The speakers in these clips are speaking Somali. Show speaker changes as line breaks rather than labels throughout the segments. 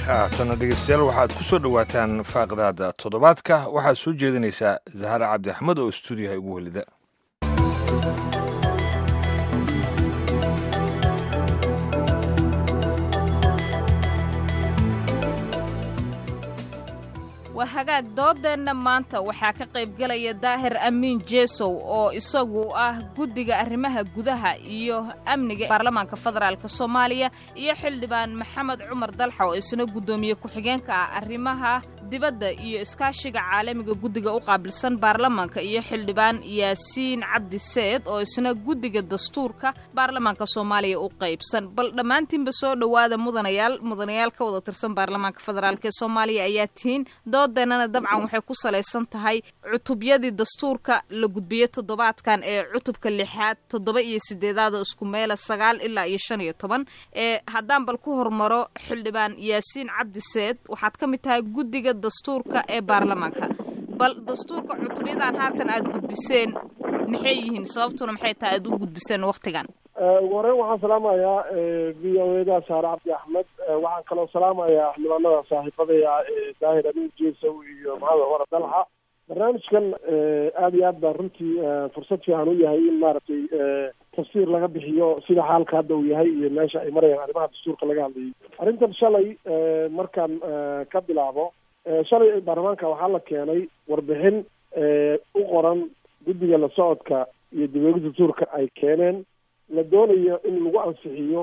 haatana dhegeystayaal waxaad ku soo dhowaataan faaqdaada toddobaadka waxaad soo jeedinaysaa zahare cabdi axmed oo stuudiyaha ugu welida
waa hagaag doodeenna maanta waxaa ka qaybgelaya daahir amiin jeesow oo isagu ah guddiga arrimaha gudaha iyo amniga baarlamaanka federaalk soomaaliya iyo xildhibaan maxamed cumar dalxa oo isna guddoomiye ku-xigeenka ah arrimaha dibadda iyo iskaashiga caalamiga guddiga u qaabilsan baarlamaanka iyo xildhibaan yaasiin cabdi seed oo isna guddiga dastuurka baarlamaanka soomaaliya u qaybsan bal dhammaantiinba soo dhowaada mudanayaal mudanayaal ka wada tirsan baarlamaanka federaalk ee soomaaliya ayaa tihiin doodeenana dabcan waxay ku salaysan tahay cutubyadii dastuurka la gudbiyey toddobaadkan ee cutubka lixaad toddoba iyo sideedaada isku meela sagaal ilaa iyo shan iyo toban ee haddaan bal ku hormaro xildhibaan yaasiin cabdi seed waxaad ka mid tahay guddiga dastuurka ee baarlamaanka bal dastuurka cutubyadan haatan aad gudbiseen maxay yihiin sababtuna maxay tahay aad u gudbiseen waktigan
ugu horeyn waxaan salaamayaa v o eda saare cabdi axmed waxaan kaloo salaamayaa xildhibaanada saaxiibadaya daahir amiin jeesow iyo maxamed cumar dalxa barnaamijkan aada iyo aad baan runtii fursad fiican u yahay in maaragtay tafsiir laga bixiyo sida xaalka hadda uu yahay iyo meesha ay marayaan arrimaha dastuurka laga hadlayay arrintan shalay markaan ka bilaabo shalay baarlamaanka waxaa la keenay warbixin u qoran guddiga la socodka iyo dibweyne dastuurka ay keeneen la doonayo in lagu ansixiyo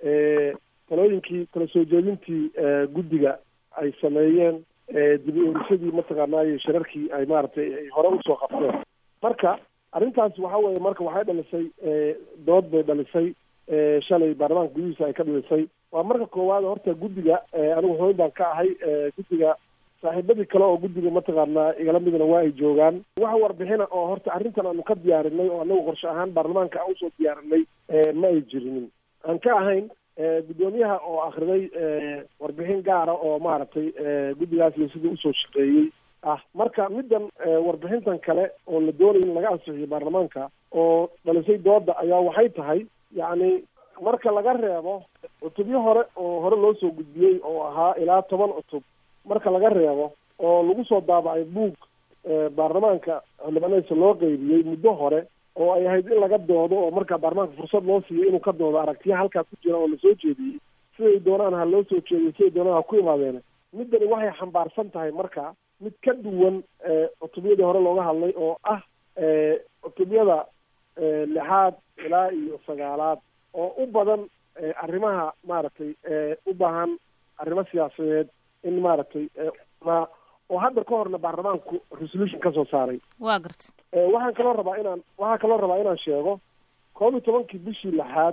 talooyinkii kala soo jeedintii guddiga ay sameeyeen dib u erisadii mataqaanaayo shirarkii ay maaragtay ay hore usoo qabteen marka arrintaas waxa weeye marka waxay dhalisay dood bay dhalisay shalay baarlamaanka gudihiisa ay ka dhalisay waa marka koowaad horta guddiga anigu xubin baan ka ahay guddiga saaxiibadii kale oo guddiga mataqaanaa igala midna waa ay joogaan wax warbixina oo horta arrintan aanu ka diyaarinay oo anagu qorshe ahaan baarlamaanka aan usoo diyaarinay ma ay jirinin aan ka ahayn guddoomiyaha oo akriday warbixin gaara oo maaragtay guddigaas iyo sidii usoo shaqeeyey ah marka middan warbixintan kale oo la doonayo in laga ansixiyo baarlamaanka oo dhalisay dooda ayaa waxay tahay yacni marka laga reebo cutubyo hore oo hore loo soo gudbiyey oo ahaa ilaa toban cutub marka laga reebo oo lagu soo daabacay buug baarlamaanka xildhibaanadiisa loo qeybiyey muddo hore oo ay ahayd in laga doodo oo markaa baarlamaanka fursad loo siiyo inuu ka doodo aragtiya halkaa ku jira oo lasoo jeediyey siday doonaan ha loo soo jeediyo siday doonaan ha ku imaadeen middani waxay xambaarsan tahay marka mid ka duwan cutubyadii hore looga hadlay oo ah cutubyada lixaad ilaa iyo sagaalaad oo u badan arrimaha maaragtay u baahan arrimo siyaasadeed in maaragtay ma oo hadda ka horna baarlamaanku resolution ka soo saaray
waa garta
waxaan kaloo rabaa inaan waxaan kaloo rabaa inaan sheego koob iyo tobankii bishii lixaad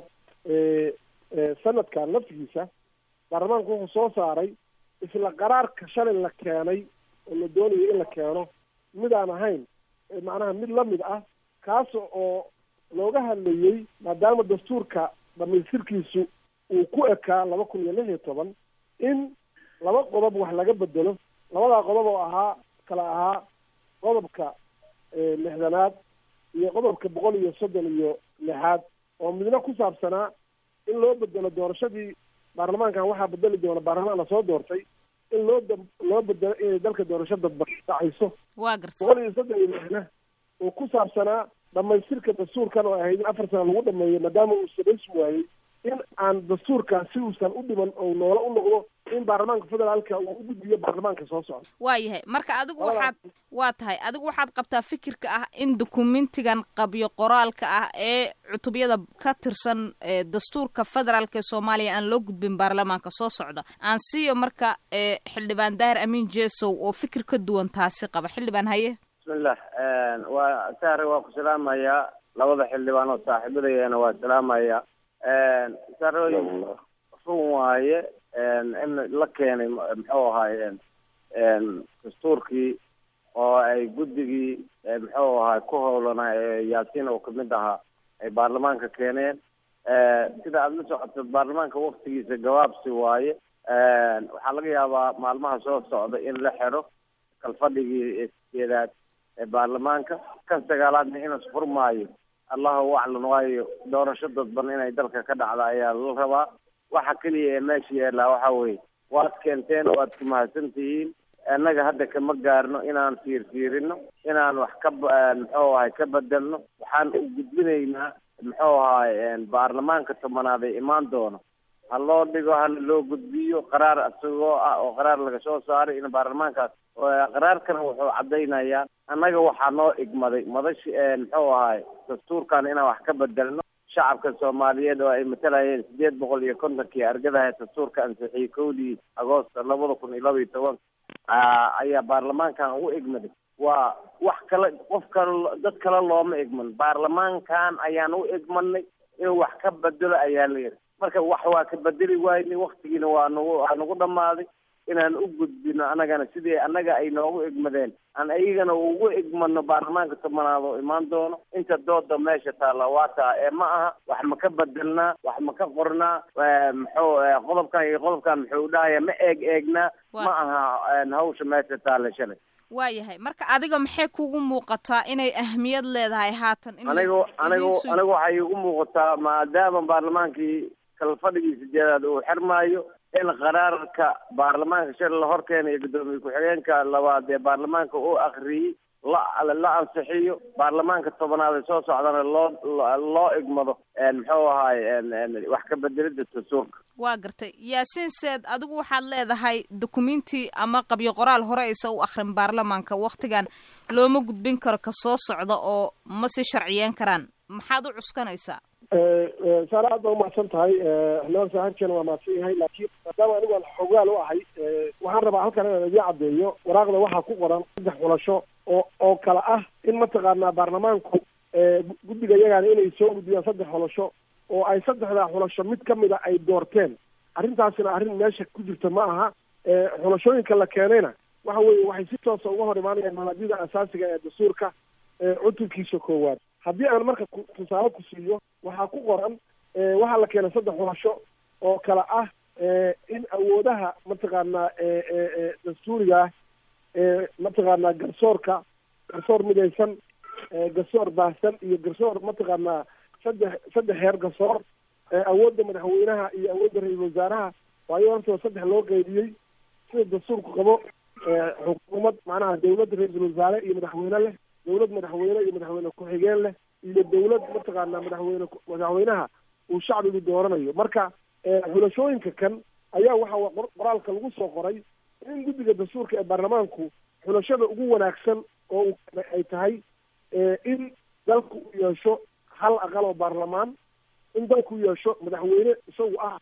sanadkan laftigiisa baarlamaanku wuxuu soo saaray isla qaraarka shalay la keenay oo la doonayo in la keeno mid aan ahayn macnaha mid lamid ah kaas oo looga hadlayey maadaama dastuurka dhamaystirkiisu uu ku ekaa laba kun iyo lix iyo toban in laba qodob wax laga bedelo labadaa qodob oo ahaa kala ahaa qodobka lixdanaad iyo qodobka boqol iyo soddon iyo lixaad oo midna ku saabsanaa in loo bedelo doorashadii baarlamaankan waxaa bedeli doona baarlamaan lasoo doortay in loo da loo bedelo inay dalka doorasho dadba dhacayso
waa garta
boqol iyo soddon iyo lixna oo ku saabsanaa dhamaystirka dastuurkan oo ahayd in afar sana lagu dhameeyo maadaama uu samaysmi waayey in aan dastuurkaas si uusan u dhiman oo noola u noqdo in baarlamaanka federaalka uu u gudbiyo baarlamaanka soo socda
waa yahay marka adigu waxaad waa tahay adigu waxaad qabtaa fikirka ah in dukumentigan qabyo qoraalka ah ee cutubyada ka tirsan dastuurka federaalk ee soomaaliya aan loo gudbin baarlamaanka soo socda aan siiyo marka xildhibaan daahir amiin jeesow oo fikir ka duwan taasi qaba xildhibaan haye
bismillah waa sahre waa ku salaamayaa labada xildhibaan oo saaxiibadayana waa salaamaya sarooyin run waaye in la keenay muxuu ahaayeen dastuurkii oo ay guddigii muxuu ahaay ku howlana yaasiin oo kamid ahaa ay baarlamaanka keeneen sida aada la socoto baarlamaanka waktigiisa gabaabsi waaye waxaa laga yaabaa maalmaha soo socda in la xidho kalfadhigii sideedaad ee baarlamaanka kan sagaalaadna inus furmaayo allahu aclam waayo doorasho dadban inay dalka ka dhacda ayaa la rabaa waxa keliya ee meesha yaallaa waxa weeye waad keenteen waad ku mahadsan tihiin annaga hadda kama gaarno inaan fiirfiirino inaan wax ka muxuu ahay ka bedelno waxaan u gudbinaynaa muxuu ahay baarlamaanka tobanaad ee imaan doono ha loo dhigo hana loo gudbiyo qaraar isagoo ah oo qaraar laga soo saaray in baarlamaankaas qaraarkana wuxuu caddaynayaa annaga waxaa noo igmaday madashi muxuu ahay dastuurkan inaan wax ka bedelno shacabka soomaaliyeed oo ay matalayeen sideed boqol iyo kontonkii argadaha dastuurka ansixiyey kowdii agoosta labada kun iyo laba iyo toban ayaa baarlamaankan u igmaday waa wax kale qof kale dad kale looma igman baarlamaankan ayaan u igmanay inuu wax ka bedelo ayaa la yidhi marka wax waa ka bedeli waayni waktigiina waa nagu waa nagu dhammaaday inaan u gudbino annagana sidii annaga ay noogu igmadeen aan ayagana ugu igmano baarlamaanka tobanaad oo imaan doono inta dooda meesha taalla waa taa ee ma aha wax ma ka bedelnaa wax ma ka qornaa muxuu qodobkan iyo qodobkan muxuu dhahaya ma eeg eegnaa ma aha hawsha meesha taalla shalay
waayahay marka adiga maxay kugu muuqataa inay ahmiyad leedahay haatan in
anigu anigu anigu waxay igu muuqataa maadaama baarlamaankii kala fadhigii sideedaad uu xirmaayo in qaraarka baarlamaanka shal la horkeena iyo guddoomiye ku-xigeenka labaad ee baarlamaanka uu akriyey la la ansixiyo baarlamaanka tobanaad ee soo socdana loo loo igmado muxuu ahaay wax ka bedelida dastuurka
waa gartay yaasiin seed adigu waxaad leedahay dukumenti ama qabyo qoraal hore aysa u akrin baarlamaanka waktigan looma gudbin karo ka soo socda oo ma si sharciyeyn karaan maxaad u cuskanaysaa
saare aad baa umahadsan tahay xildhibaan saaxiibkeena waa mahadsan yahay laakiin maadaama anigu aan xogaal u ahay waxaan rabaa halkan inaan idii caddeeyo waraaqda waxaa ku qoran saddex xulasho oo oo kale ah in mataqaanaa baarlamaanku guddiga iyagaana inay soo gudbiyaan saddex xulasho oo ay saddexdaa xulasho mid ka mida ay doorteen arrintaasina arrin meesha ku jirta ma aha xulashooyinka la keenayna waxa weeye waxay si toosa uga hor imaanayaan mabaadida asaasiga ee dastuurka cutubkiisa koowaad haddii aan marka tusaale ku siiyo waxaa ku qoran waxaa la keenay saddex xulasho oo kale ah in awoodaha mataqaanaa dastuuriga ah mataqaanaa garsoorka garsoor midaysan garsoor baahsan iyo garsoor mataqaanaa saddex saddex heer garsoor awoodda madaxweynaha iyo awoodda ra-iisul wasaaraha waayo hortoo saddex loo qeydiyey sida dastuurku qabo xukuumad macnaha dawladda ra-iisul wasaare iyo madaxweyne leh dawlad madaxweyne iyo madaxweyne ku-xigeen leh iyo dawlad mataqaanaa madaxweyne madaxweynaha uu shacbigu dooranayo marka xulashooyinka kan ayaa waxa qoraalka lagu soo qoray in guddiga dastuurka ee baarlamaanku xulashada ugu wanaagsan oo uu ay tahay in dalku u yeesho hal aqal oo baarlamaan in dalku yeesho madaxweyne isagu ah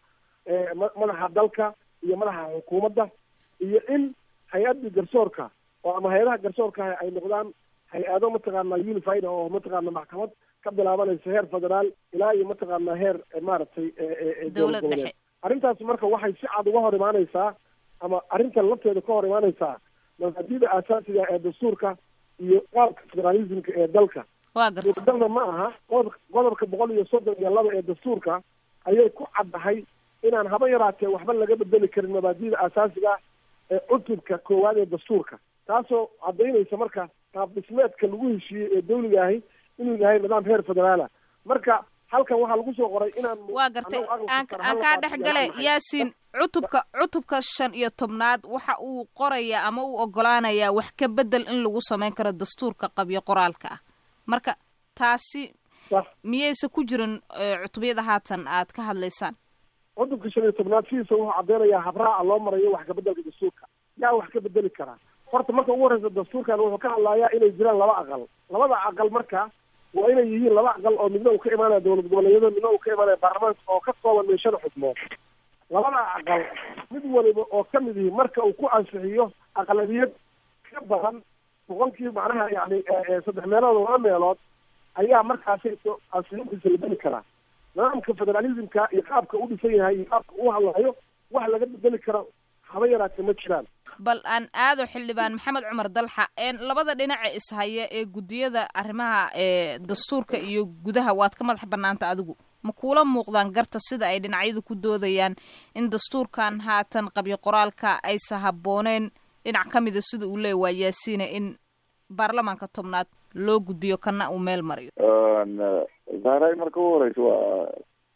madaxa dalka iyo madaxa xukuumadda iyo in hay-addii garsoorka oo ama hay-adaha garsoorka ay noqdaan hay-ado mataqaanaa unified oo mataqaana maxkamad ka bilaabanaysa heer federaal ilaa iyo mataqaanaa heer maaragtay
dowlad dhexe
arrintaas marka waxay si cad uga hor imaanaysaa ama arrintan lafteeda ka hor imaanaysaa mabaadida aasaasiga ee dastuurka iyo qaabka federalismka ee dalka
waa garta
suuradalna ma aha qodobka qodobka boqol iyo soddon iyo laba ee dastuurka ayay ku caddahay inaan haba yaraatee waxba laga bedeli karin mabaadida aasaasiga ee cutubka koowaad ee dastuurka taasoo caddaynaysa marka qaab dhismeedka lagu heshiiyey ee dawliga ahi inuu yahay nidaam heer federaala marka halkan waxaa lagu soo qoray inaan
waa gartay aan aan kaa dhex gale yaasiin cutubka cutubka shan iyo tobnaad waxa uu qorayaa ama uu ogolaanayaa wax ka bedel in lagu samayn karo dastuurka qabyo qoraalka ah marka taasi miyaysa ku jirin cutubyada haatan aad ka hadlaysaan
cutubka shan iyo tobnaad sidiisa wuxuu caddeynayaa habraaca loo marayo wax kabedelka dastuurka yaa wax ka bedeli karaa horta marka ugu horreysa dastuurkan wuxuu ka hadlayaa inay jiraan laba aqal labada aqal marka waa inay yihiin laba aqal oo midna uu ka imaanaya dowlad goboleedyada midna uu ka imaanaya baarlamaanka oo ka kooban min shan xubnood labada aqal mid waliba oo ka mid yihi marka uu ku ansixiyo aqlabiyad ka badan boqolkii macnaha yani saddex meelood laba meelood ayaa markaasi ansixintiisa la beli karaa nidaamka federalismka iyo qaabka u dhisan yahay iyo qaabka u hadlayo wax laga bedeli karo haba yaraatee ma jiraan
bal aan aado xildhibaan maxamed cumar dalxa labada dhinaca ishaya ee guddiyada arrimaha ee dastuurka iyo gudaha waad ka madax banaanta adigu ma kuula muuqdaan garta sida ay dhinacyadu ku doodayaan in dastuurkan haatan qabyo qoraalka aysa habbooneen dhinac ka mida sida uu leeya waa yaasiina in baarlamaanka tobnaad loo gudbiyo kana uu meel mariyo
zahray marka u horeysa waa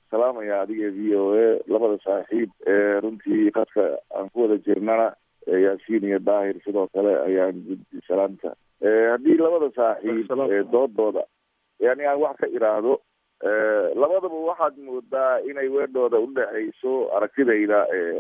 salaamaya adiga v o a labada saaxiib ee runtii qadka aan ku wada jirnana yaasiin iyo daahir sidoo kale ayaan guddi salaamta haddii labada saaxiib doodooda yani aan wax ka iraahdo labadaba waxaad moodaa inay weedhooda udhexayso aragtidayda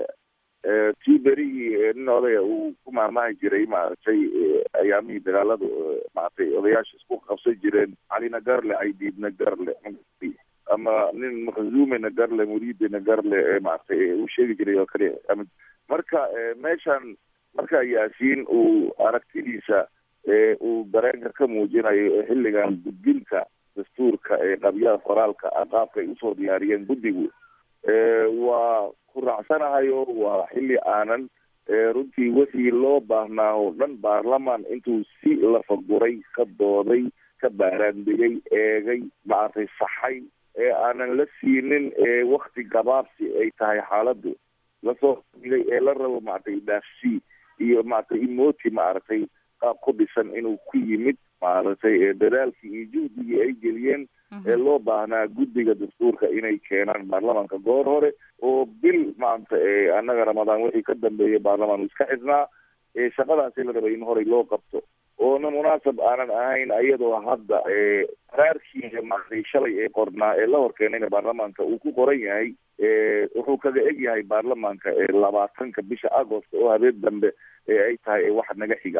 tii berigii nin odaya uu ku maamahi jiray maaragtay ayaamihii dagaaladu maaragtay odayaasha isku qabsan jireen calina garle caydiidna garle ama nin makazumena garle muriidina garle maaragtay uu sheegi jiray oo kale marka meeshan marka yaasiin uu aragtidiisa uu dareenka ka muujinayo xilligan gudbinta dastuurka ee qabyaha qoraalka qaabka ay usoo diyaariyeen guddigu waa ku raacsanahayo waa xilli aanan runtii wixii loo baahnaa oo dhan baarlamaan intuu si lafaguray ka dooday ka baaraandegay eegay maaragtay saxay ee aanan la siinin wakti gabaabsi ay tahay xaaladdu lasoo digay ee la rabo maaragtay dhaafsii iyo maaragtay imoti maaragtay qaab ku dhisan inuu ku yimid maaragtay dadaalkii iyo juhdigii ay geliyeen ee loo baahnaa guddiga dastuurka inay keenaan baarlamaanka goor hore oo bil maanta annaga ramadaan wixii ka dambeeyay baarlamaan uu iska xidhnaa shaqadaasi la rabay in horey loo qabto oona munaasab aanan ahayn iyadoo hadda qaraarkii maaragtay shalay ee qornaa ee la horkeenayna baarlamaanka uu ku qoran yahay wuxuu kaga eg yahay baarlamaanka labaatanka bisha agost oo habeen dambe ee ay tahay wax naga xiga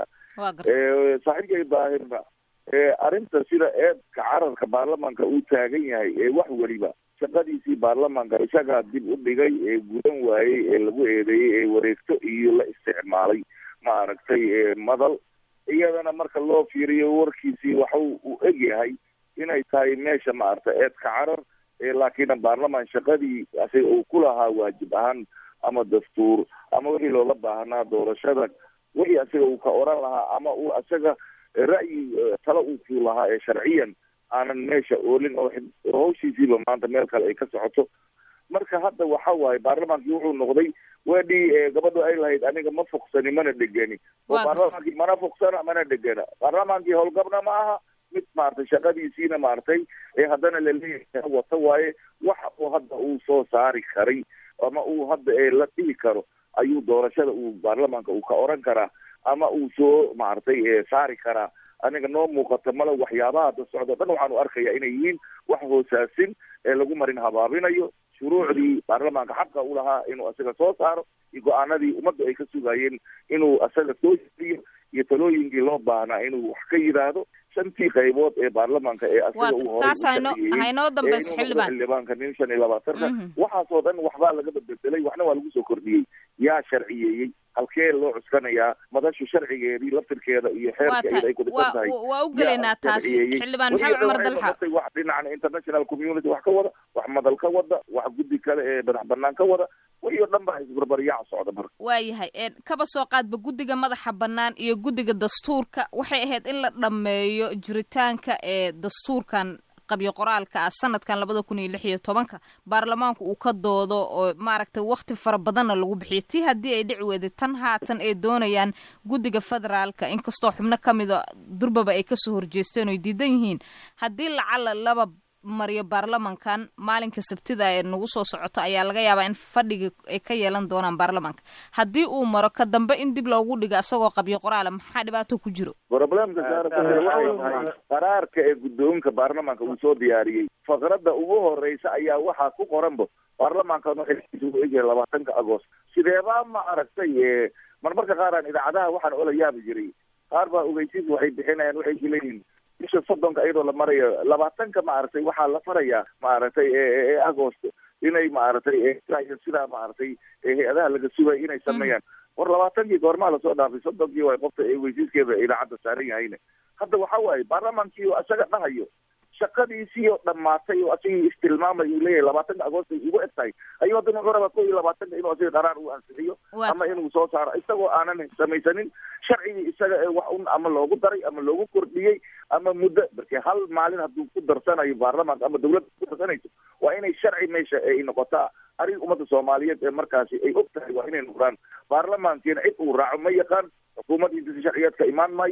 saaxiibkay daahirna arrinta sida eedka cararka baarlamaanka uu taagan yahay ee wax weliba shaqadiisii baarlamaanka isagaa dib u dhigay ee gudan waayey ee lagu eedeeyey ee wareegto iyo la isticmaalay maaragtay madal iyadana marka loo fiiriyo warkiisii waxa uu eg yahay inay tahay meesha maaragtay eedka carar laakiin baarlamaan shaqadii asiga uu ku lahaa waajib ahaan ama dastuur ama wixii loola baahnaa doorashada wixii asiga uu ka oran lahaa ama uu isaga ra'yi talo uu ku lahaa ee sharciyan aanan meesha oolin oo hawshiisiiba maanta meel kale ay ka socoto marka hadda waxa waaye baarlamaankii wuxuu noqday weedhii gabadhu ay lahayd aniga ma foksani mana dhegeni oo baarlamaankii mana foksana mana dhegena baarlamaankii howlgabna ma aha mid maaragtay shaqadiisiina maaragtay ee haddana laleeyahay wata waaye waxa uu hadda uu soo saari karay ama uu hadda la dhihi karo ayuu doorashada uu baarlamaanka uu ka oran karaa ama uu soo maaragtay saari karaa aniga noo muuqata male waxyaabaha da socdo dhan waxaanu arkaya inay yihiin wax hoosaasin ee lagu marin habaabinayo shuruucdii baarlamaanka xaqa u lahaa inuu isaga soo saaro iyo go-aanadii ummadda ay ka sugayeen inuu isaga soo jiriyo iyo talooyinkii loo baahnaa inuu wax ka yidhaahdo shantii qaybood ee baarlamaanka ee asiga uu
haynoo dambayso xildhibaan
xildhibaanka nin shan iyo labaatanka waxaasoo dhan waxbaa laga bedbedelay waxna waa lagu soo kordhiyey yaa sharciyeeyey halkee loo cuskanayaa madashu sharcigeedii laftirkeeda iyo xeerka iyada ay ku dhisan tahay
waa u gelaynaa taas xildhibaan maxamed cumar dalxa
wax dhinacan international community wax ka wada wax madal ka wada wax guddi kale ee madax banaan ka wada wixii oo dhan baa isbarbaryaac socda marka
waayahay kaba soo qaadba guddiga madaxa bannaan iyo guddiga dastuurka waxay ahayd in la dhammeeyo jiritaanka ee dastuurkan qabyo qoraalka ah sanadkan labada kun iyo lix iyo tobanka baarlamaanku uu ka doodo oo maaragtay wakti fara badanna lagu bixiyo tii haddii ay dhici weyday tan haatan ay doonayaan guddiga federaalka inkastoo xubno ka mida durbaba ay kasoo horjeesteen oy diidan yihiin haddii lacala laba mariyo baarlamankan maalinka sabtida ee nagu soo socoto ayaa laga yaabaa in fadhiga ay ka yeelan doonaan baarlamanka haddii uu maro ka dambe in dib loogu dhigo isagoo qabyo qoraala maxaa dhibaato ku jiro
problemka saartahay qaraarka ee guddoonka baarlamaanka uu soo diyaariyey faqradda ugu horeysa ayaa waxaa ku qoranba baarlamaankan waxay u egyahay labaatanka agost sideebaa ma aragtay marmarka qaaraan idaacadaha waxaan ola yaabi jiray qaar baa ogeysiis waxay bixinayaan waxay kuleeyihin bisha soddonka iyadoo la marayo labaatanka maaragtay waxaa la farayaa maaragtay ee agosto inay maaragtay sidaa maaragtay hay-adaha laga sugay inay sameeyaan war labaatankii goormaa lasoo dhaafay soddonkii waa qofta weysiiskeeda idaacadda saaran yahayne hadda waxa waaye baarlamaankii oo isaga dhahayo shaqadiisii oo dhammaatay oo asigii istilmaamay uu leeyahay labaatanka agost ay ugu eg tahay ayuu haddana wuxuu rabaa ko iyo labaatanka inuu asiga qaraar uu ansixiyo ama inuu soo saaro isagoo aanan samaysanin sharcigii isaga ee wax un ama loogu daray ama loogu kordhiyey ama muddo markii hal maalin hadduu ku darsanayo baarlamaanka ama dawladda ku darsanayso waa inay sharci meesha ay noqotaa arrin ummadda soomaaliyeed ee markaasi ay og tahay waa inay noqdaan baarlamaankiina cid uu raaco ma yaqaan xukuumaddiisa sharciyeed ka imaan maayo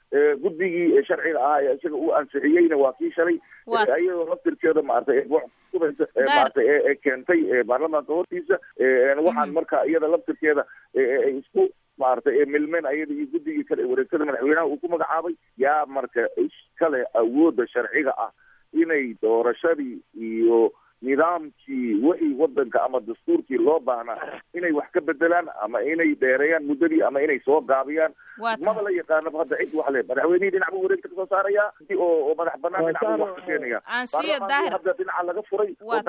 guddigii sharciga ahaa ee isaga uu ansixiyeyna waa kii shalay iyadoo laftirkeeda maaragtay kubaysa maaragtay ee keentay baarlamaanka hortiisa waxaan marka iyada laftirkeeda ay isku maaragtay milmeen ayada iyo guddigii kale wareegtada madaxweynaha uu ku magacaabay yaa marka iskale awoodda sharciga ah inay doorashadii iyo nidaamkii wixii wadanka ama dastuurkii loo baahnaa inay wax ka bedelaan ama inay dheereeyaan muddadii ama inay soo gaabiyaan maba la yaqaanaba hadda cid wax le madaxweynihii dhinac buu wareegta kasoo saarayaa oo oo madax banaan dhinac buu wax ka keenaya baarlamaanki hadda dhinaca laga furay oo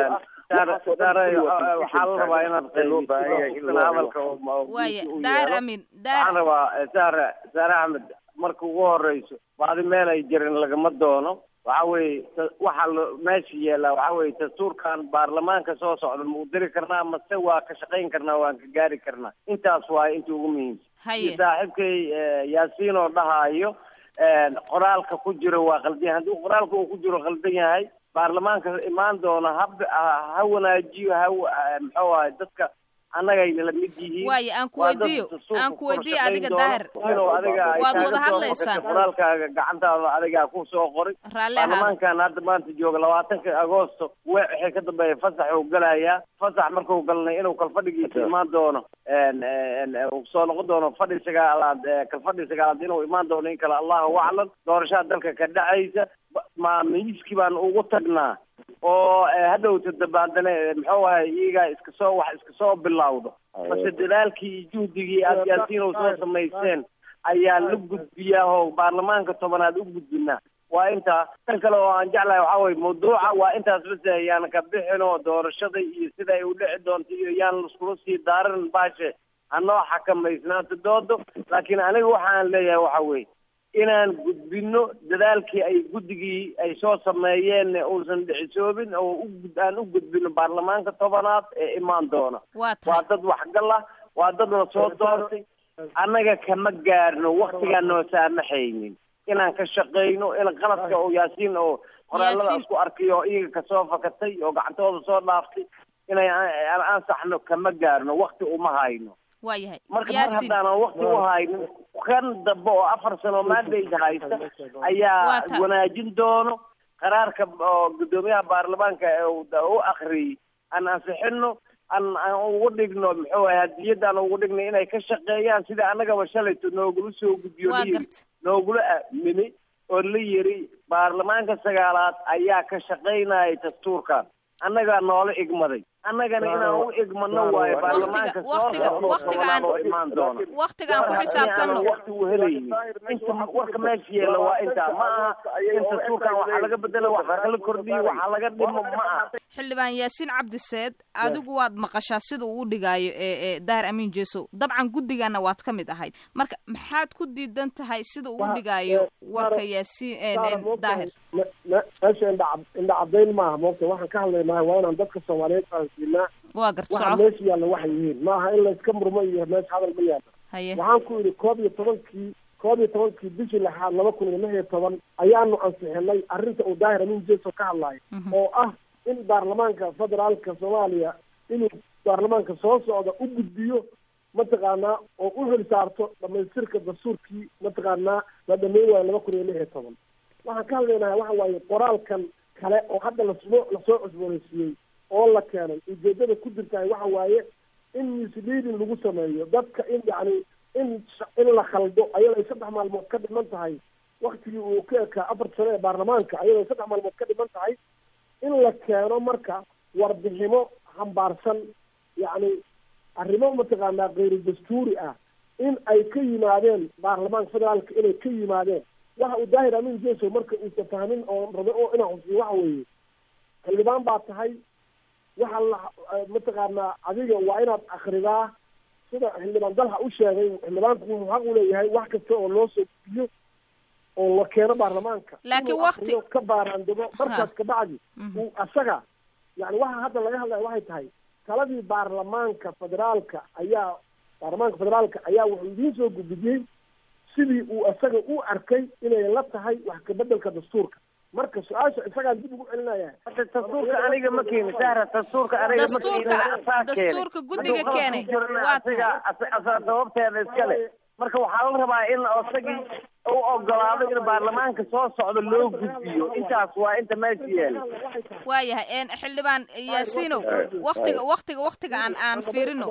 waxaa la rabaa inaad
loo baahan yahay in
hadalka
waaya daahir amin
waxaan rabaa saare saare axmed marka ugu horeyso baadi meel ay jirin lagama doono waxa weeye waxaa lo meesha yeelaa waxa weye dastuurkan baarlamaanka soo socda ma u diri karnaa mase waa ka shaqayn karnaa waan ka gaari karnaa intaas waaye inta ugu muhiimsan
haye
saaxiibkay yaasiin oo dhahaayo qoraalka ku jiro waa qaldan yahay haddii qoraalka uu ku jiro qaldan yahay baarlamaanka imaan doona ha ha wanaajiyo ha muxuu ahay dadka annagayna la mid yihiin
waaye aan ku weydiiyo aan ku weydiiyo adiga daahir
inuu adiga ay
waad
kaaga
wada
soo
hadlaysaan
qortay qoraalkaaga gacantaada adigaa ku soo qoray
raalli ahaada
baarlamaankan hadda maanta jooga labaatanka agoosto we wixii ka dambeeya fasax uu galayaa fasax markuu galnay inuu kalfadhigiisa imaan doono uu soo noqon doono fadhi sagaalaad kalfadhi sagaalaad inuu imaan doono in kale allahu aclam doorashada dalka ka dhacaysa ma miiskii baan ugu tagnaa oo hadhowta dabaaldane muxuu ahay iyagaa iska soo wax iska soo bilowdo base dadaalkii iyo juhdigii aad yaasiinow soo samayseen ayaa la gudbiyaa oo baarlamaanka tobanaad u gudbinaa waa intaa tan kale oo aan jeclahay waxaa weye mawduuca waa intaas base yaan ka bixin oo doorashada iyo sida ay u dhici doonto iyo yaan laskula sii daaran baashe hanoo xakamaysnaato doodo laakiin aniga waxaan leeyahay waxa weye inaan gudbino dadaalkii ay guddigii ay soo sameeyeen uusan dhicisoobin oo u aan u gudbino baarlamaanka tobanaad ee imaan doona
waa
waa
tahay
dad waxgal ah waa dad la soo doortay annaga kama gaarno waktigaan noo saamaxaynin inaan ka shaqayno in qaladka oo yaasiin oo qoraalada
Yaasiin.
isku arkay oo iyaga kasoo fakatay oo gacantooda soo dhaaftay inay aan ansaxno kama gaarno wakti uma hayno
waa yahay
marka mar
yaasiin
haddaanan wakti u haynin kan dambe oo afar sano mandate haysta
Waa
ayaa
ta-
wanaajin doono qaraarka oo guddoomiyaha baarlamaanka ee uu da- u akriyey aan ansixino aan aan ugu dhigno muxuu ahay hadiyadda aan ugu dhigno inay ka shaqeeyaan sida annagaba shalayto noogula soo gudbiyo
waa
la yiri
garta
noogula aamini oo la yiri baarlamaanka sagaalaad ayaa ka shaqaynaya dastuurkan annagaa noola igmaday annagana inaan u igmano waayo baarlamaanka soo
waqtiga-
socda oo
waqtigaan-
tobanaad oo imaan doona
waktigaan ku xisaabtanno
waqti uu helaynin inta warka meesha yeela waa intaa ma aha in dastuurkan waxaa laga bedelo waxaa kala kordhiyo waxaa laga dhimo ma aha
xildhibaan yaasiin cabdiseed adigu waad maqashaa sida uu u dhigaayo ee ee daahir amiin jeesow dabcan guddigaana waad ka mid ahayd marka maxaad ku diidan tahay sida uu u dhigaayo warka yaasiin ee- ee daahir
meesha indha indha cadayn maaha moogta waxaan ka hadlaynaa waa inaan dadka soomaaliyeed fahansiinaa
waa garta
waxa
soco
meesha yaalla waxay yihiin maaha in layska murmo iyo meesha hadal ma yaalla
haye
waxaan ku yidhi koob iyo tobankii koob iyo tobankii bishii lixaad laba kun iyo lix iyo toban ayaanu ansixinay arrinta uu daahir amiin jeeso ka hadlayo
Mhm.
oo ah in baarlamaanka federaalka soomaaliya inuu baarlamaanka soo socda u gudbiyo mataqaanaa oo u hel saarto dhamaystirka dastuurkii mataqaanaa la dhameyn waayo laba kun iyo lix iyo toban waxaan ka hadlaynaha waxa waaye qoraalkan kale oo hadda lasoo lasoo cusboonaysiiyey oo la keenay ujeedada ku jirtahay waxa waaye in misleading lagu sameeyo dadka in yacni in sh- in la khaldo ayadoo ay saddex maalmood ka dhiman tahay waktigii uu ka ekaa afar sano ee baarlamaanka ayadoo ay saddex maalmood ka dhiman tahay in la keeno marka warbiximo xambaarsan yacni arrimo mataqaanaa kayru dastuuri ah in ay ka yimaadeen baarlamaanka federaalka inay ka yimaadeen waxa uu daahir amin jeso marka uusa fahmin oo rabo oo inaa xusiyo waxa weeye xildhibaan baa tahay waxa la mataqaanaa adiga waa inaad akridaa sida xildhibaan dalha u sheegay xildhibaanku wuxuu xaq u leeyahay wax kasta oo loo soo gudbiyo oo la keeno baarlamaanka
Laakiin
inuu
waqti-
akhriyo ka baaraandego markaas kabacdi
Mhm.
uu asaga yani waxa hadda laga hadlaya waxay tahay taladii baarlamaanka federaalka ayaa baarlamaanka federaalka ayaa wuxuu idiin soo gudbiyey sidii uu asaga u arkay inay la tahay wax kabedelka dastuurka marka su-aasha isagaan dib ugu celinaya
Hadda dastuurka aniga ma keeni sahra dastuurka aniga ma keeni
Dastuurka-
asaa keenay.
dastuurka guddiga
Hadduu qalad
keenay.
ku jirana
Waa
asaga asa- asaa sababteeda iskale marka waxaa la rabaa in isagii u ogolaado in baarlamaanka soo socdo loo gudbiyo intaas waa inta meesha yaala
waayahay xildhibaan yaasiinow waktiga waktiga waktiga aan aan fiirino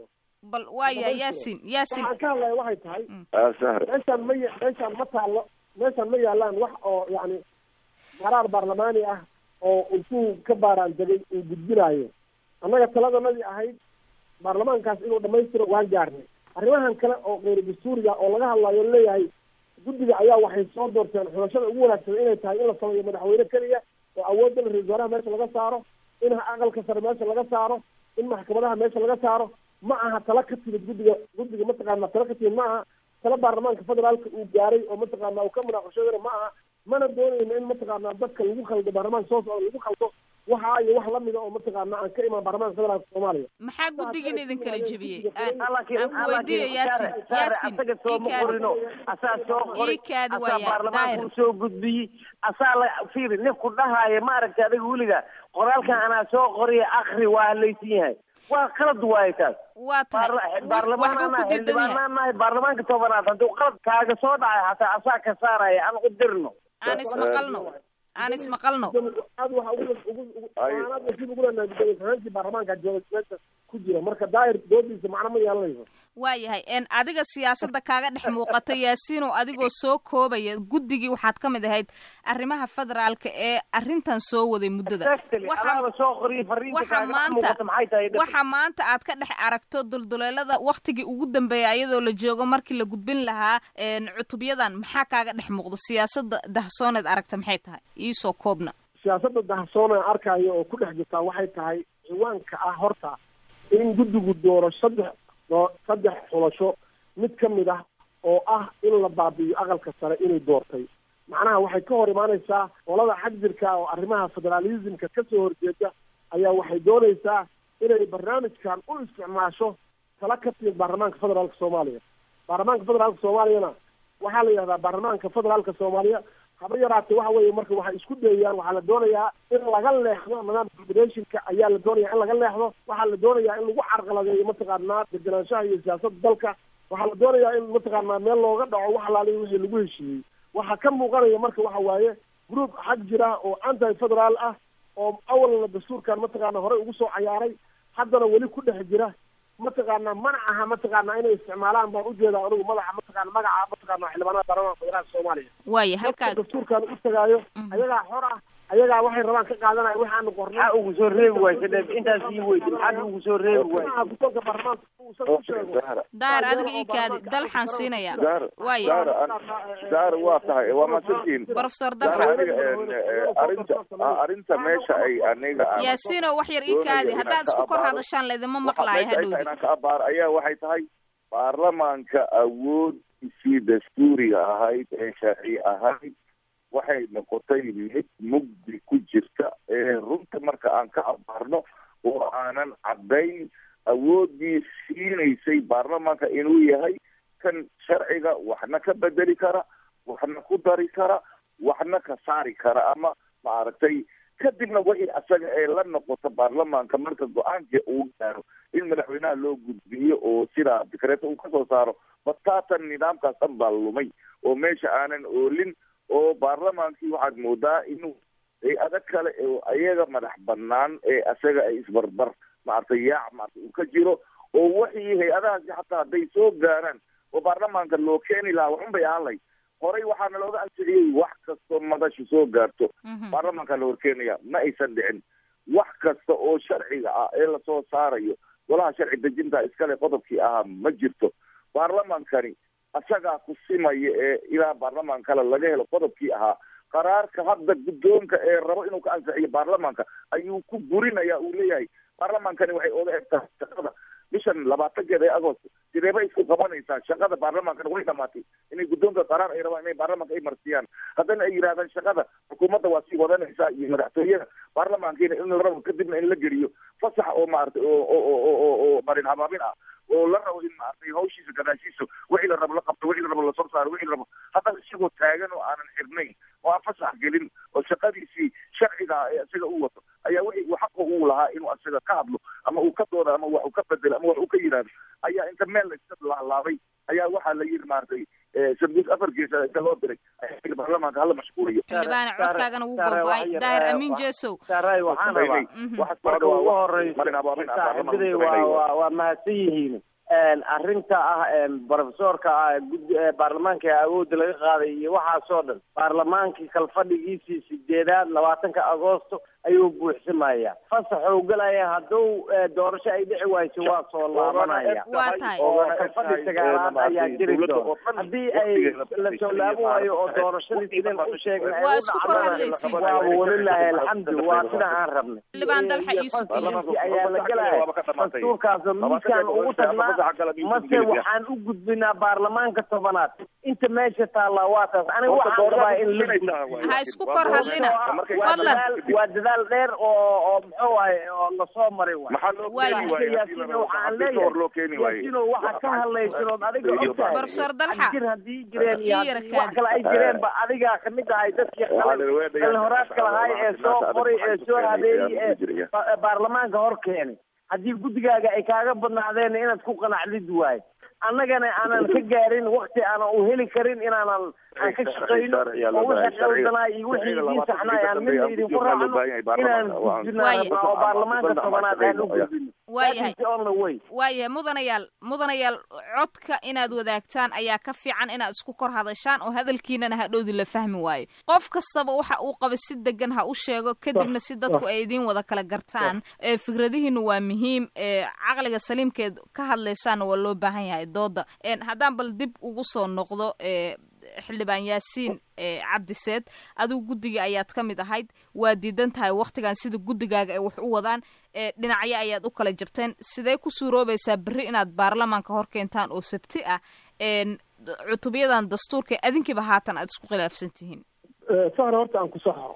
bal waayahay yaasin yaasin
waxaan ka hadlaya waxay tahay
sahre
meeshaan ma ya- meeshaan ma taallo meeshaan ma yaalaan wax oo yacni qaraar baarlamaani ah oo intuu ka baaraan degay uu gudbinaayo annaga taladanadii ahayd baarlamaankaas inuu dhammaystiro waan gaarnay arrimahan kale oo keyr dastuuriga oo laga hadlayo leeyahay guddiga ayaa waxay soo doorteen xulashada ugu wanaagsan inay tahay in la sameeyo madaxweyne keliya oo awoodda la ra-isul wasaaraha meesha laga saaro in aqalka sare meesha laga saaro in maxkamadaha meesha laga saaro ma aha tala ka timid guddiga guddiga mataqaana tala ka timid ma aha tala baarlamaanka federaalka uu gaaray oo mataqaana uu ka munaaqashadana ma aha mana doonayno in mataqaana dadka lagu khaldo baarlamaanka soo socda lagu khaldo waxa iyo wax lamida oo mataqaana aan ka imaan baarlamaanka federaalka soomaaliya
maxaa guddigan idin kala jebiyey aan
laakiin
aan ku weydiiyo yaasin yaasin
asaga sooma
ii kaadi
qorino asaa soo qori
ii kaadi
asaa
waaya
baarlamaanka
daahir
usoo gudbiyey asaa la fiiri ninku dhahaya ma aragta adiga weliga qoraalkan anaa soo qoriya akri waa halaysan yahay waa qalad waaye taas
waa tahay
Baarla-
waxbuu
baarlamaanana
ku diidan yahay
xildhibaanaan nahay baarlamaanka tobanaad hadduu qalad kaaga soo dhacay hataa asaa ka saaraya aan u dirno
aan ismaqalno aan ismaqalno
aad waxa ugu ugu ugu
Ay.
aanaad nasiib ugu leenahay gudoomiye baarlamaanka jooga meesha ku jira marka daahir doodiisa macno ma yeelanayso
waayahay en adiga siyaasadda kaaga dhex muuqata yaasiinow adigoo soo koobaya guddigii waxaad ka mid ahayd arrimaha federaalka ee arrintan soo waday muddada
Exactly.
Waxaa-
adaaba soo qoriya fariinta
waxa
kaaga dhex
maanta
muuqata maxay tahay dhib?
waxa maanta aad ka dhex aragto dulduleelada waktigii ugu dambeeya iyadoo la joogo markii la gudbin lahaa en, cutubyadan maxaa kaaga dhex muuqdo siyaasadda dahsooneed aragta maxay tahay iisoo koobna
siyaasadda dahsoon aan arkayo oo ku dhex jirtaa waxay tahay ciwaanka ah horta in guddigu dooro saddex doo saddex xulasho mid ka mid ah oo ah in la baabi'iyo aqalka sare inay doortay macnaha waxay ka hor imaanaysaa qolada xag jirka oo arrimaha federaalismka ka soo horjeeda ayaa waxay doonaysaa inay barnaamijkan u isticmaasho tala ka timid baarlamaanka federaalka soomaaliya baarlamaanka federaalka soomaaliyana waxaa la yidhahdaa baarlamaanka federaalka soomaaliya haba yaraatee waxa weeye marka waxay isku dayayaan waxaa la doonayaa in laga leexdo nidaamka federationka ayaa la doonaya in laga leexdo waxaa la doonayaa in lagu carqaladeeyo mataqaanaa degenaanshaha iyo siyaasadda dalka waxaa la doonayaa in mataqaanaa meel looga dhaco wax alaaliya wixii lagu heshiiyey waxaa ka muuqanaya marka waxa waaye group xag jira oo anti federaal ah oo awalna dastuurkan mataqaana horey ugu soo cayaaray haddana weli ku dhex jira mataqaana mana aha mataqaana inay isticmaalaan baan ujeedaa anigu madaxa mataqaana magaca mataqaana xildhibaanada baarlamaanka federaalka soomaaliya
waaya halkaa
dadka dastuurkan u tagaayo ayagaa xor ah ayagaa waxay rabaan ka qaadanaya waxaanu qornay
maxaa ugu soo reebi waaysa dheef intaas ii weydi maxaad ugu soo reebi waaysa
maaha guddoonka baarlamaanka uusan u sheego
zahra
daahir adiga ii kaadi dalxaan siinaya
zahra
waaya
zahra an- zahra waa tahay waa mahadsantihiin
professor
zahra
dalxaan
aniga en, eh, arrinta ah, arrinta meesha ay aniga aan
yaasiinow wax yar ii kaadi
doonayo
haddaad
inaan ka
isku kor
abaaro.
hadashaan laydima
waxa
maqlaayo
meesha ay tahay
hadhowdi
inaan ka abaar ayaa waxay tahay baarlamaanka awoodisii dastuuriga ahayd ee sharci ahayd waxay noqotay mid mugdi ku jirta ee runta marka aan ka abaarno oo aanan caddayn awooddii siinaysay baarlamaanka inuu yahay kan sharciga waxna ka bedeli kara waxna ku dari kara waxna ka saari kara ama maaragtay kadibna wixii asaga ee la noqoto baarlamaanka marka go-aanka uu gaaro in madaxweynaha loo gudbiyo oo sidaa dikreeto uu kasoo saaro bataatan nidaamkaas dhan baa lumay oo meesha aanan oolin oo baarlamaankii waxaad moodaa inuu hay-ado kale oo ayaga madax banaan ee asaga ay isbarbar maaragtay yaac maarata uu ka jiro oo wixii hay-adahaasi xataa hadday soo gaaraan oo baarlamaanka loo keeni lahaa waxun bay ahaan lahayd horey waxaana looga ansixiyey wax kastoo madashu soo gaarto baarlamaanka la horkeenaya ma aysan dhicin wax kasta oo sharciga ah ee lasoo saarayo golaha sharci dejinta iskale qodobkii ahaa ma jirto baarlamaankani asagaa ku simaya ee ilaa baarlamaan kale laga helo qodobkii ahaa qaraarka hadda guddoonka ee rabo inuu ka ansixiyo baarlamaanka ayuu ku burinaya uu leeyahay baarlamaankani waxay oga eg tahay shaqada bishan labaatankeeda ee agost sideeba isku qabanaysaa shaqada baarlamaankana way dhamaatay inay guddoonka qaraar ay rabaan inay baarlamaanka ay marsiyaan haddana ay yidhahdaan shaqada xukuumadda waa sii wadanaysaa iyo madaxtooyada baarlamaankiina in la rabo kadibna in la geliyo fasax oo maaragtay oo oo oo oo oo marin habaabin ah oo la rabo in maaragtay hawshiisa gadaashiisa wixii la rabo la qabto wixii la rabo lasoo saaro wixii la rabo haddana isagoo taagan oo aanan xirnayn oo aan fasax gelin oo shaqadiisii sharciga ah ee isaga u wato ayaa wixii uu xaqa uu lahaa inuu asaga ka hadlo ama uu ka doodo ama wax uu ka bedelo ama wax uu ka yidhaahdo ayaa inta meel la iska laalaabay ayaa waxaa la yidhi maaragtay sanduuq afar gees inta loo diray baarlamaanka hala mashquuliyo
xildhibaane codkaagana wuu gogo-ay daahir amiin jesow
saaray waxaan rabaa marka ugu horeyso saaxiibaday waa waa waa mahadsan yihiin arrinta ah brofesorka ah gudi baarlamaanka awoodda laga qaaday iyo waxaasoo dhan baarlamaankii kalfadhigiisii sideedaad labaatanka agoosto ayuu buuxsamaya fasaxou galaya hadduu doorasho ay dhici wayso waa soo laabanaya
waa tahay
oo kalfadhi sagaalaad ayaa jiri doona haddii ay la soo laaban waayo oo doorashadii sideen u sheegnay ay
Waa
u
isku
dhacdana
korhadlaysiin.
waa walilaahi alxamdu waa sida aan rabnay
Xildhibaan Dalxa Yuusuf iyo-
Fasaxii ayaa la gelaya dastuurkaas miiskaan ugu tagnaa mase waxaan u gudbinaa baarlamaanka tobanaad inta meesha taallaa waa taas aniga waxaan rabaa in la gudbiyo
ha isku kor hadlina
waa
fadlan
dadaal waa dadaal dheer oo oo muxuu waaye oo lasoo maray waay
maxaa loo
Waayo.
keeni waaye
yaasiino waxaan
hor loo keeni
leeyahay
waaye
yaasiino waxa ka hadlaysanood adiga ogtahay
Professor Dalxa.
jir haddii jireen iyo
Ii yara
haddii wax
kaadi.
kale ay jireenba adigaa kamid ahay dadkii qalin qalin horaadka lahaay ee soo qoray ee soo habeeyey ee ba- baarlamaanka hor keenay haddii guddigaaga ay kaaga badnaadeen inaad ku qanacdid waay annagana aanan ka gaarin wakti aanan u heli karin inaanan aan ka shaqayno oo wixii qaldanaa iyo wixii idiin saxnaay aan midna idinku raacno inaan gudbino
Waaye.
rabnaa oo baarlamaanka tobanaad aan u gudbino
waayahay
That is the only way.
waayahay mudanayaal mudanayaal codka inaad wadaagtaan ayaa ka fiican inaad isku kor hadashaan oo hadalkiinana hadhowdi la fahmi waayo qof kastaba waxa uu qaba si degan ha u sheego kadibna si dadku ay idiin wada kala gartaan ee fikradihiina waa muhiim ee caqliga saliimkeed ka hadlaysaana waa loo baahan yahay dooda Een, haddaan bal dib ugu soo noqdo ee xildhibaan yaasiin ee cabdiseed adigu guddiga ayaad ka mid ahayd waa diidan tahay wakhtigan sida guddigaaga ay wax u wadaan ee dhinacyo ayaad u kala jabteen sidee ku suuroobaysaa berri inaad baarlamaanka hor keentaan oo sabti ah een cutubyadan dastuurka adinkiiba haatan aad isku khilaafsan tihiin
sahra horta aan ku saxo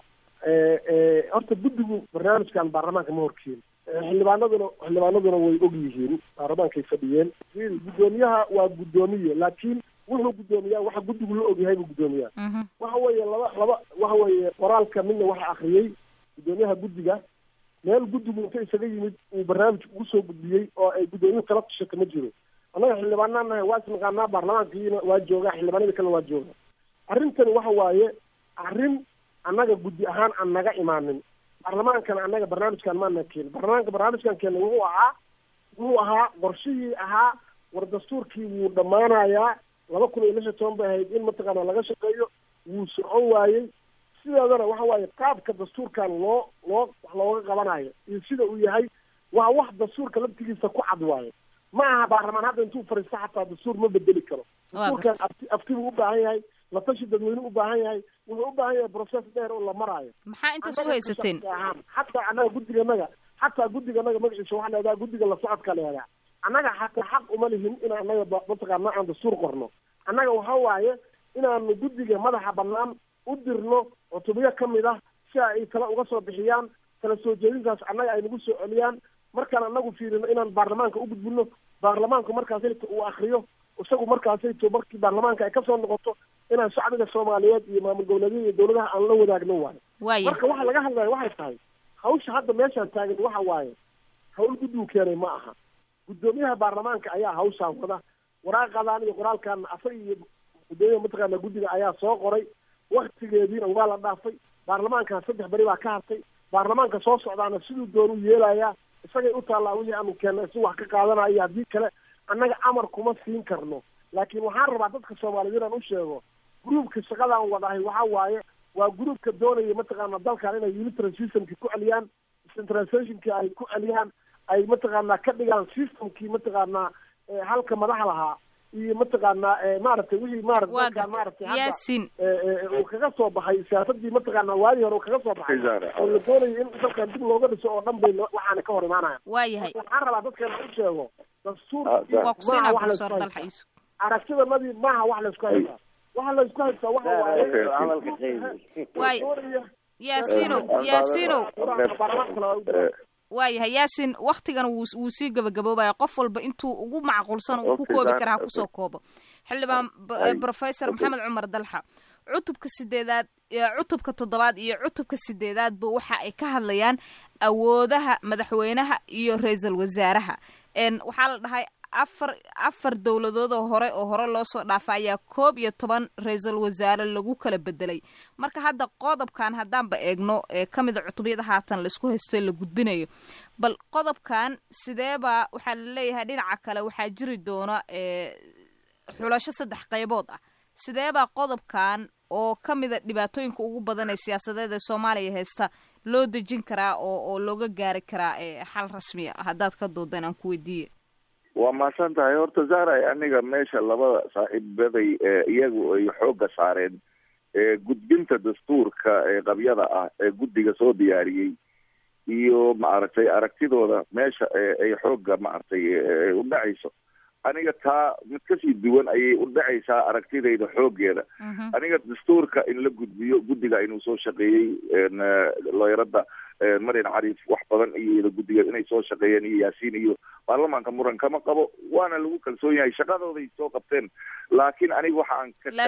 horta guddigu barnaamijkan baarlamaanka ma horkeeni xildhibaanaduna xildhibaanaduna way og yihiin baarlamaankay fadhiyeen guddoomiyaha waa guddoomiye laakiin wuxuu guddoomiyaa waxa guddigu la ogyahay buu guddoomiyaa
Mhm.
waxa weeye laba laba waxa weeye qoraalka midna waxa akhriyey guddoomiyaha guddiga meel guddigu inta isaga yimid uu barnaamij ugu soo gudbiyey oo ay guddoomiyuhu kala tushata ma jiro annaga xildhibaanaan nahay waa isnaqaanaa baarlamaankiina waa joogaa xildhibaanada kalena waa jooga arrintani waxa waaye arrin annaga guddi ahaan aan naga imaanin baarlamaankana annaga barnaamijkan maana keenin baarlamaanka barnaamijkan keena wuxuu ahaa wuxuu ahaa qorshihii ahaa war dastuurkii wuu dhammaanayaa laba kun iyo lix iyo toban bay ahayd in mataqaana laga shaqeeyo wuu socon waayey sideedana waxa waaye qaabka dastuurkan loo loo wax looga qabanayo iyo sida uu yahay waa wax dastuurka laftigiisa ku cad waaye ma aha baarlamaan hadda intuu fariisto xataa dastuur ma bedeli karo
Waa
dastuurkan afti aftibuu u baahan yahay la tashi dadweyne u baahan yahay wuxuu u baahan yahay process dheer oo la maraayo
maxaa intaas u haysateen
xataa annaga guddiganaga xataa guddiganaga magaciisa waxaa la yidhaha guddiga la socodka la yidhaha annaga xataa xaq uma lihin in annaga ba- mataqaana aan dastuur qorno annaga waxa waaye inaanu guddiga madaxa bannaan u dirno cutubyo ka mid ah si ay tala uga soo bixiyaan kala soo jeedintaas annaga ay nagu soo celiyaan markaan annagu fiirino inaan baarlamaanka u gudbino baarlamaanku markaasayto uu akriyo isagu markaasayto markii baarlamaanka ay kasoo noqoto inaan shacbiga soomaaliyeed iyo maamul goboleedyada iyo dowladaha aan la wadaagno waayo
waaya
marka waxa laga hadlaya waxay tahay hawsha hadda meeshaan taagan waxa waaye hawl guddigu keenay ma aha guddoomiyaha baarlamaanka ayaa hawshaan wada waraaqadan iyo qoraalkan asaga iyo guddoomiyaha mataqaana guddiga ayaa soo qoray waktigeediina waa la dhaafay baarlamaankan saddex beri baa ka hartay baarlamaanka soo socdaana siduu doonuu yeelayaa isagay u taallaa wixii aanu keennay si wax ka qaadanaya iyo haddii kale annaga amar kuma siin karno laakiin waxaan rabaa dadka soomaaliyeed inaan u sheego gruubka shaqadaan wadahay waxa waaye waa gruubka doonaya mataqaana dalkan inay unitary systemki ku celiyaan centralizationki ay ku celiyaan ay mataqaana ka dhigaan systemkii mataqaana eh, halka madaxa lahaa iyo mataqaana eh, maaragtay wixii maarata
waa
dalkan maaragtay
garta
hadda
yaasiin
eh, eh, uu kaga soo baxay siyaasadii mataqaana waadii hore uu kaga soo baxay oo la doonayo in dalkan dib looga dhiso oo dhan bay no- waxaana ka hor imaanayaan
waayahay
waxaan rabaa dadkeena u sheego dastuur
Ah,
waa ku siinaa
wax
professor
laysku
dalxa
haystaa
yuusuf
aragtidanadii maaha wax laysku haystaa waxa laysku haystaa waxa waaye
hadalka qeybi
waay
doonaya
yaasiinow yaasiinow
baarlamaanka la u
waayahay yaasin waktigan wuu wuu sii gabagaboobaya qof walba intuu ugu macquulsan uu ku
Okay,
koobi
Zahra,
karaa ha
okay.
kusoo koobo xildhibaan b-
Ay,
professor
okay.
maxamed cumar dalxa cutubka sideedaad ee cutubka toddobaad iyo cutubka sideedaadba waxa ay ka hadlayaan awoodaha madaxweynaha iyo ra-iisul wasaaraha n waxaa la dhahay afar afar dowladood oo hore oo hore loo soo dhaafa ayaa koob iyo toban ra-iisul wasaare lagu kala bedelay marka hadda qodobkan haddaanba eegno ee ka mida cutubyada haatan laisku haysto la gudbinayo bal qodobkan sideeba waxaa la leeyahay dhinaca kale waxaa jiri doona xulasho saddex qaybood ah sideebaa qodobkan oo ka mida dhibaatooyinka ugu badan ee siyaasadeed ee soomaaliya haysta loo dejin karaa oo oo looga gaari karaa xal rasmiya haddaad ka doodan aan ku weydiiye
waa mahadsan tahay horta zahray aniga meesha labada saaxiibaday iyagu ay xoogga saareen gudbinta dastuurka ee qabyada ah ee guddiga soo diyaariyey iyo maaragtay aragtidooda meesha ay xoogga maaragtay u dhacayso aniga taa mid kasii duwan ayay u dhacaysaa aragtidayda xooggeeda aniga dastuurka in la gudbiyo guddiga inuu soo shaqeeyey looyarada marian cariif wax badan iyo guddiga inay soo shaqeeyeen iyo yaasiin iyo baarlamaanka muran kama qabo waana lagu kalsoon yahay shaqadooday soo qabteen laakiin aniga waxa aan ka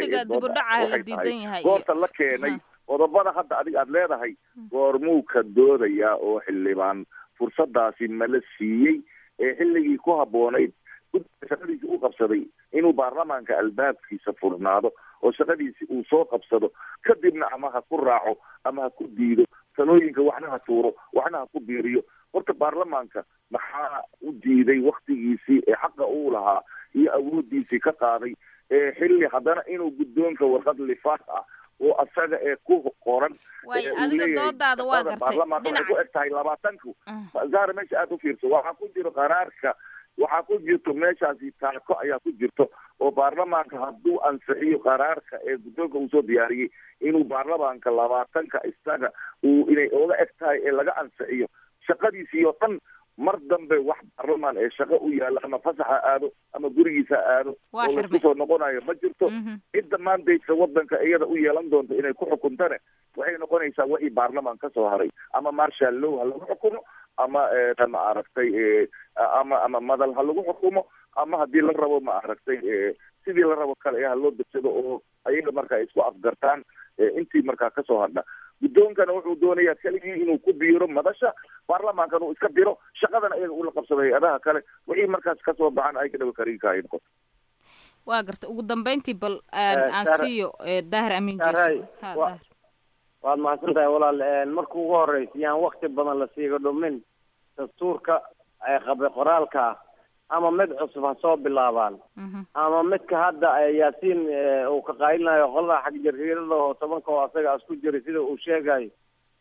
taaganahay goorta la keenay qodobada hadda adig aad leedahay goormuu ka doodayaa oo xildhibaan fursadaasi mala siiyey ee xilligii ku habboonayd guddiga shaqadiisi u qabsaday inuu baarlamaanka albaabkiisa furnaado oo shaqadiisi uu soo qabsado kadibna ama ha ku raaco ama ha ku diido talooyinka waxna ha tuuro waxna ha ku biiriyo horta baarlamaanka maxaa u diiday waktigiisii ee xaqa uu lahaa iyo awoodiisii ka qaaday ee xilli haddana inuu guddoonka warqad lifaaq ah oo asaga ee ku qoran
adiga doodaada waa gartay
baarlamaanka waxay ku eg tahay labaatanku zahra meesha aada u fiirso waxaa ku jiro qaraarka waxaa ku jirto meeshaasi taako ayaa ku jirto oo baarlamaanka hadduu ansixiyo qaraarka ee guddoonka uu soo diyaariyey inuu baarlamaanka labaatanka isaga uu inay oga eg tahay ee laga ansixiyo shaqadiisii oo dhan mar dambe wax baarlamaan ee shaqo u yaalla ama fasaxa aado ama gurigiisa aado oo laisku soo noqonayo ma jirto cidda maandayska wadanka iyada u yeelan doonto inay ku xukuntane waxay noqonaysaa wixii baarlamaan ka soo haray ama marshal low ha lagu xukumo ama ma aragtay ama ama madal ha lagu xukumo ama haddii la rabo ma aragtay sidii la rabo kale ha loo degsado oo ayaga markaa isku afgartaan intii markaa kasoo hadha guddoonkana wuxuu doonayaa keligii inuu ku biiro madasha baarlamaankana uu iska diro shaqadana iyaga ula qabsado hay-adaha kale wixii markaas kasoo baxan ay ka dhaba karinka ay noqoto
waa garta ugu dambeyntii bal aan siiyo daahir amiin jeso
waad mahadsan tahay walaal marka ugu horeysa yaan wakti badan la siiga dhumin dastuurka qabe qoraalka ah ama mid cusub ha soo bilaabaan ama midka hadda yaasiin uu ka qaylinayo qolada xagjariirada oo tobanka oo asaga asku jiray sida uu sheegayo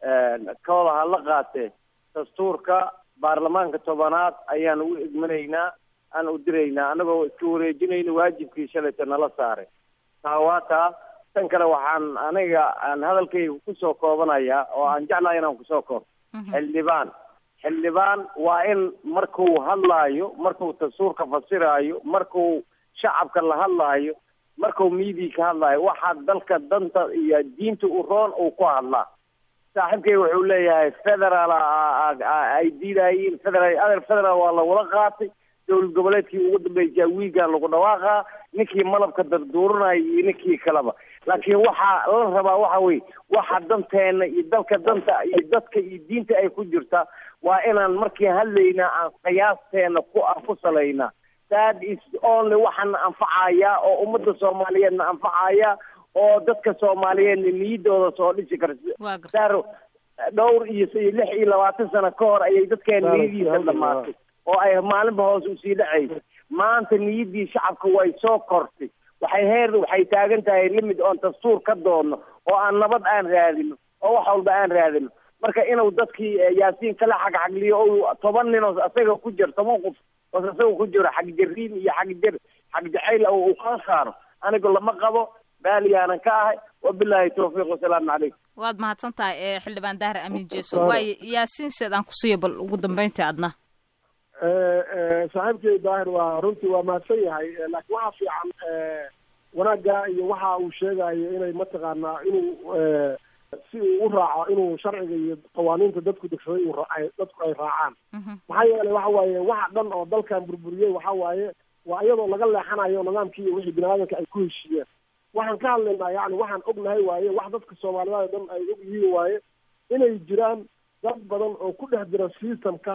kooda ha la qaatee dastuurka baarlamaanka tobanaad ayaan u igmanaynaa aan u diraynaa annagoo iska wareejinayna waajibkii shalayta nala saaray taa waa taa tan kale waxaan aniga aan hadalkayga kusoo koobanayaa oo aan jeclahay inaan kusoo koob xildhibaan xildhibaan waa in markuu hadlaayo markuu dastuurka fasiraayo markuu shacabka la hadlaayo markuu miidiya ka hadlaayo waxaa dalka danta iyo diinta u roon uu ku hadlaa saaxiibkay wuxuu leeyahay federaal ay diidayiin federal adeer federaal waa lagula qaatay dowlad goboleedkii ugu dambeysay wiigan lagu dhawaaqaa ninkii malabka darduuranaya iyo ninkii kaleba laakiin waxaa la rabaa waxa weye waxa danteena iyo dalka danta iyo dadka iyo diinta ay ku jirta waa inaan markii hadlaynaa aan qiyaasteena ku aan ku salaynaa that is only waxaana anfacaya oo ummadda soomaaliyeedna anfacaya oo dadka soomaaliyeedna niyadooda soo dhisi karta saaro dhowr iyo lix iyo labaatan sano ka hor ayay dadkeena niyadiisa dhamaatay oo ay maalinba hoos usii dhacaysa maanta niyaddii shacabka way soo kortay waxay heer waxay taagan tahay limid oon dastuur ka doonno oo aan nabad aan raadino oo wax walba aan raadino marka inuu dadkii yaasiin kala xagxagliyo o toban nin oo asaga ku jiro toban qof oo asaga ku jiro xagjariin iyo xagjar xagjacayl uu kala saaro anigu lama qabo baaliyaanan ka ahay wabilaahi tawfiiq wasalaamu calaykum
waad mahadsan tahay xildhibaan daahir amiin jeso waayo yaasiin seed aan kusiiyo bal ugu dambeyntii adna
saaxiibkay daahir waa runtii waa mahadsan yahay laakiin waxaa fiican wanaagga iyo waxa uu sheegayo inay mataqaanaa inuu si uu u raaco inuu sharciga iyo qawaaniinta dadku degsaday uu raacay dadku ay raacaan maxaa yeelay waxa waaye waxa dhan oo dalkan burburiyey waxa waaye waa iyadoo laga leexanayo nidaamkii iyo wixii bini aadamka ay ku heshiiyeen waxaan ka hadlaynaa yani waxaan ognahay waaye wax dadka soomaaliyeed oo dhan ay og yihiin waaye inay jiraan dad badan oo ku dhex jira systemka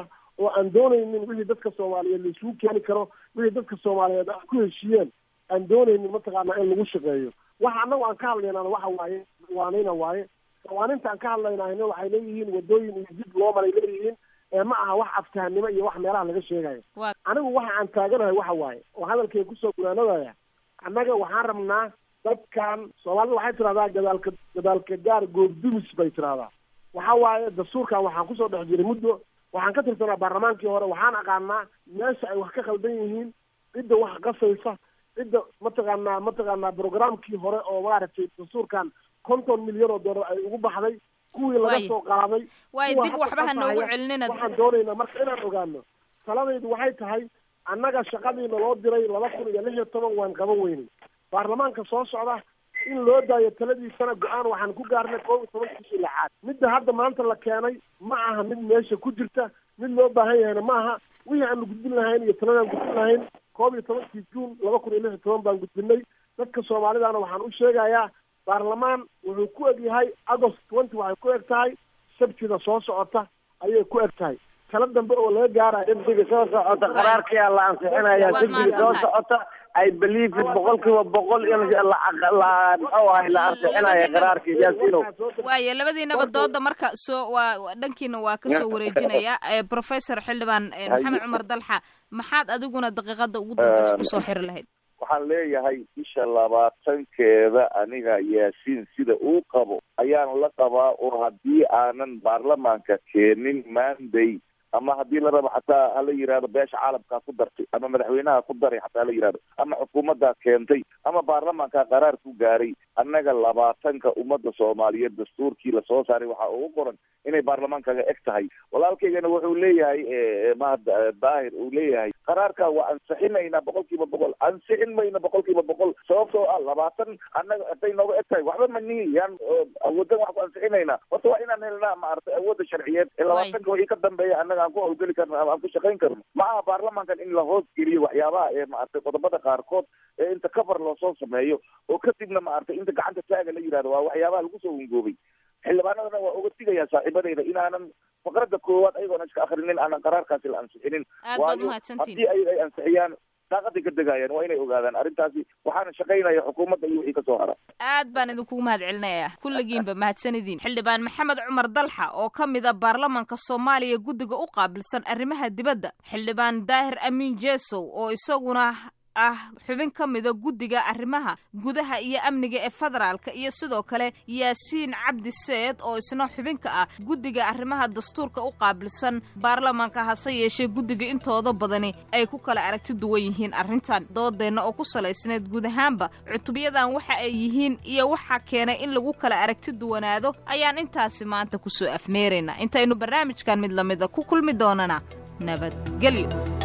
oo aan doonaynin wixii dadka soomaaliyeed laisugu keeni karo wixii dadka soomaaliyeed ay ku heshiiyeen aan doonaynin mataqaanaa in lagu shaqeeyo waxa annagu aan ka hadlaynana waxa waaye qawaaniina waaye qawaaninta aan ka hadlaynahayna waxay leeyihiin wadooyin iyo dib loo maray leeyihiin ee ma aha wax aftahanimo iyo wax meelaha laga sheegayo anigu waxa aan taaganahay waxa waaye oo hadalkay kusoo gunaanadaya annaga waxaan rabnaa dadkan soomaalida waxay tidhahdaa gadaalka gadaalka gaar goobdumis bay tidhahdaa waxa waaye dastuurkan waxaan kusoo dhex jiray muddo waxaan ka tirsanaa baarlamaankii hore waxaan aqaanaa meesha ay wax ka khaldan yihiin cidda wax qasaysa cidda mataqaanaa mataqaanaa programkii hore oo maaragtay dastuurkan konton milyan oo dollar ay ugu baxday kuwii laga soo qaaday
waay dib waxba ha noogu celinina
waxaan doonaynaa marka inaan ogaano taladaydu waxay tahay annaga shaqadiina loo diray laba kun iyo lix iyo toban waan qaban weynay baarlamaanka soo socda in loo daayo taladiisana go-aan waxaan ku gaarnay koob iyo tobankii lixaad midda hadda maanta la keenay ma aha mid meesha ku jirta mid loo baahan yahayna ma aha wixii aanu gudbin lahayn iyo taladaan gudbin lahayn koob iyo tobankii juun laba kun iyo lix iyo toban baan gudbinay dadka soomaalidana waxaan u sheegayaa baarlamaan wuxuu ku eg yahay agost twenty waxay ku eg tahay sabtida soo socota ayay ku eg tahay tala dambe oo laga gaarayo
sabtiga soo socota qaraarkiyaa la ansixinaya sabtiga soo socota ay believe it boqol kiiba boqol in la la muxuu ahay la ansixinaya qaraarkii yaasino
waayo labadiinaba dooda marka soo waa dhankiina waa kasoo wareejinaya professor xildhibaan maxamed cumar dalxa maxaad adiguna daqiiqada ugu dambeysa kusoo xiri lahayd
waxaan leeyahay bisha labaatankeeda aniga yaasiin sida uu qabo ayaan la qabaa oo haddii aanan baarlamaanka keenin manday ama haddii la rabo xataa hala yihahdo beesha caalamkaa ku dartay ama madaxweynaha ku daray xataa hala yihahdo ama xukuumaddaa keentay ama baarlamaankaa qaraar ku gaaray annaga labaatanka ummadda soomaaliyeed dastuurkii lasoo saaray waxaa ugu qoran inay baarlamaankaga eg tahay walaalkaygana wuxuu leeyahay mahad daahir uu leeyahay qaraarka waa ansixinaynaa boqol kiiba boqol ansixin mayna boqol kiiba boqol sababtoo ah labaatan annaga haday nooga eg tahay waxba manihi yaan awoodan wax ku ansixinaynaa horta waa inaan helnaa maaragtay awoodda sharciyeed ee labaatanka wixii ka dambeeya annaga aan ku hawlgeli karno ama aan ku shaqayn karno ma aha baarlamaankan in la hoos geliyo waxyaabaha ee maaragtay qodobada qaarkood ee inta cover loosoo sameeyo oo kadibna maaragtay inta gacanta taaga la yihahdo waa waxyaabaha lagu soo hungoobay xildhibaanadana waa uga digayaa saaxiibadayda inaanan faqradda koowaad ayagoona iska akrinin aanan qaraarkaasi la ansixinin waayo haddii ay ay ansixiyaan daaqaday ka degayaan waa inay ogaadaan arrintaasi waxaana shaqaynaya xukuumadda iyo wixii kasoo hara
aad baan idinkugu mahad celinaya kulligiinba mahadsanidin xildhibaan maxamed cumar dalxa oo ka mid a baarlamanka soomaaliya guddiga u qaabilsan arrimaha dibadda xildhibaan daahir amiin jesow oo isaguna ah xubin ka mida guddiga arrimaha gudaha iyo amniga ee federaalka iyo sidoo kale yaasiin cabdi seed oo isna xubinka ah guddiga arrimaha dastuurka u qaabilsan baarlamaanka hase yeeshee guddiga intooda badani ay ku kala aragti duwan yihiin arrintan doodeenna oo ku salaysneed guud ahaanba cutubyadan waxa ay yihiin iyo waxa keenay in lagu kala aragti duwanaado ayaan intaasi maanta kusoo afmeeraynaa intaynu barnaamijkan mid lamida ku kulmi doonana nabadgelyo